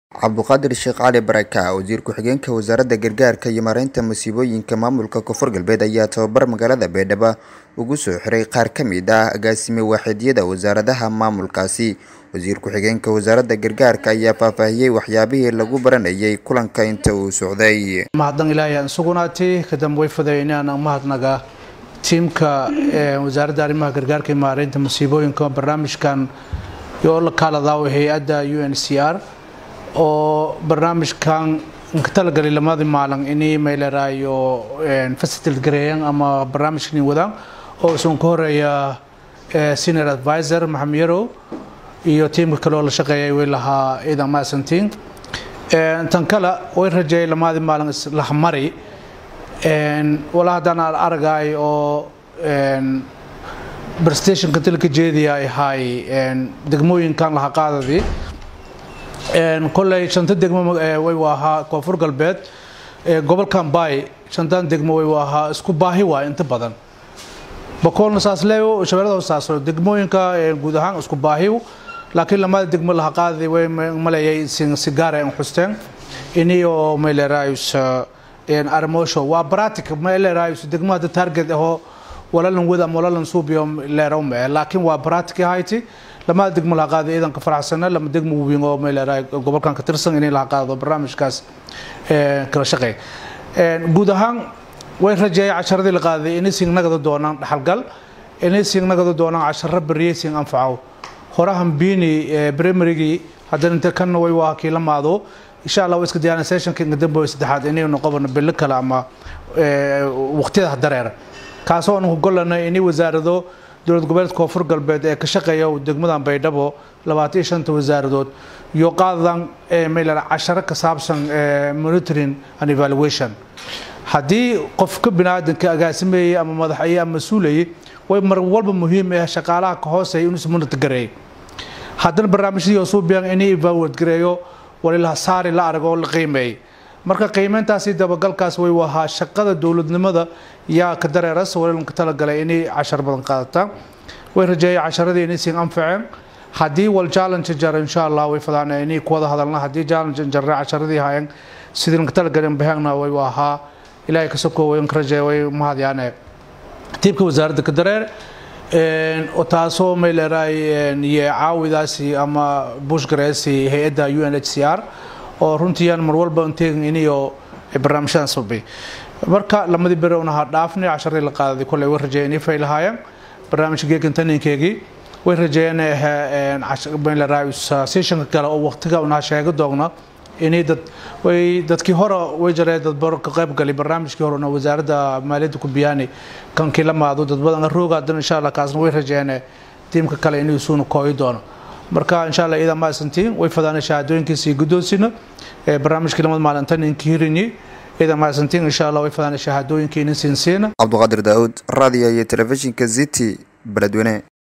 cabduqaadir sheekh cali baraka wasiir ku-xigeenka wasaaradda gargaarka iyo maareynta masiibooyinka maamulka koonfur galbeed ayaa tababar magaalada baydhabo ugu soo xiray qaar ka mid ah agaasime waaxidyada wasaaradaha maamulkaasi wasiir ku-xigeenka wasaaradda gargaarka ayaa faahfaahiyey waxyaabihii lagu baranayay kulanka inta uu socday mahadnaq ilaahay aan sugunaatay kadamba way fudaynaana mahadnaga tiimka wasaaradda arrimaha gargaarka iyo maareynta masiibooyinka barnaamijkan yoo la kaaladaao hay-adda u n c r oo barnaamijkan ka talagalay lamadii maalin inay mayleraayo facilitate gareeyaan ama barnaamijkan wadaan oo isun ka horeeya senior advisor maxamed yarow iyo tiimka kale oo la shaqeeyay way lahaa ciidan maasantiin tan kale way rajeeyay lamadii maalin islahmari walaa haddaan aan aragay oo prestationka dalka jeediya ay ahay degmooyinkan laha qaadadii koley shanta degmo way ahaa koonfur galbeed gobolkan bay shantan degmo way ahaa isku baahi waay inta badan bakoolna saas leeyo shabeellada saasoo degmooyinka guud ahaan isku baahi laakiin lamada degmo laha qaadadi way maleeyay si gaar ay xusteen iniyo meeleraayus armoosho waa bratic meeleraayus degmo hadda target ahoo walalan wada ama walalan suubiyo leerow mee laakiin waa bratic ahayti lamada degmo laha qaaday ciidanka faraxsana lama degmo weyn oo meeleraay gobolkan ka tirsan inay laha qaado barnaamijkaas kala shaqeey guud ahaan way rajeeyay casharadii la qaaday inay singnagada doonaan dhaxalgal inay singnagada doonaan casharo beriyey sing anfaco horahan biini primarygii haddana inta kanna way waa kii la maado insha allah iska diyaana sessionka dambe saddexaad inaynu qabano bilo kale ama waqtiyada dareera kaasoo aan ku gollanay inay wasaarado dowlad goboleedka koonfur galbeed ee ka shaqeeya degmadan baydhabo labaatan iyo shanta wasaaradood iyo qaadadan maylan casharo ka saabsan monitoring and evaluation haddii qofka biniaadanka agaasimeeyey ama madaxaye ama mas-uulayey way mar walba muhiim ah shaqaalaha ka hooseeya inuu ismonitor gareeyo haddana barnaamijyadii suubiyan inay evaluate gareeyo walilaha saari la arag oo la qiimeeyey marka qiimeyntaasi dabagalkaas way ahaa shaqada dowladnimada yaa ka dareeras walilan ka talagalay inay cashar badan qaadataan way rajeeyay casharadii inay siin anfaceen haddii wal challenge jar insha allah way fadaan inay ku wada hadalna haddii challenge jarre casharadii hayan sidii ka talagalay bahagna way ahaa ilaahay ka sokoo way ka rajeeyay way mahadyaane tiibka wasaaradda ka dareer taasoo may leeraay iyo caawidaasi ama bushgareesi hay-adda u n h c r oo runtiiyaan mar walba inteegin iniyo barnaamijyadan sababay marka lamadii bere unaha dhaafnay casharadii la qaadaday kolley way rajeeyeen inay faylahaayeen barnaamijka geekantaninkeegii way rajeeyeen sessionka kale oo waqtiga unaha sheega doogna inay dad way dadkii hore way jareen dad baro ka qayb galay barnaamijkii hore oo wasaaradda maaliyadda ku biyaanay kankii la maado dad badan rooga haddana insha allah kaasna way rajeeyeen tiimka kale inuu suuna kooyi doono marka insha allah iidan maasantiin way fadaanay shahaadooyinkiisii guddoonsina barnaamijkii lamada maalinta ninkii hirinyi iidan maasantiin insha allah way fadaanay shahaadooyinkii inin siinsiina cabduqaadir daawud raadiyo iyo telefishinka city beledweyne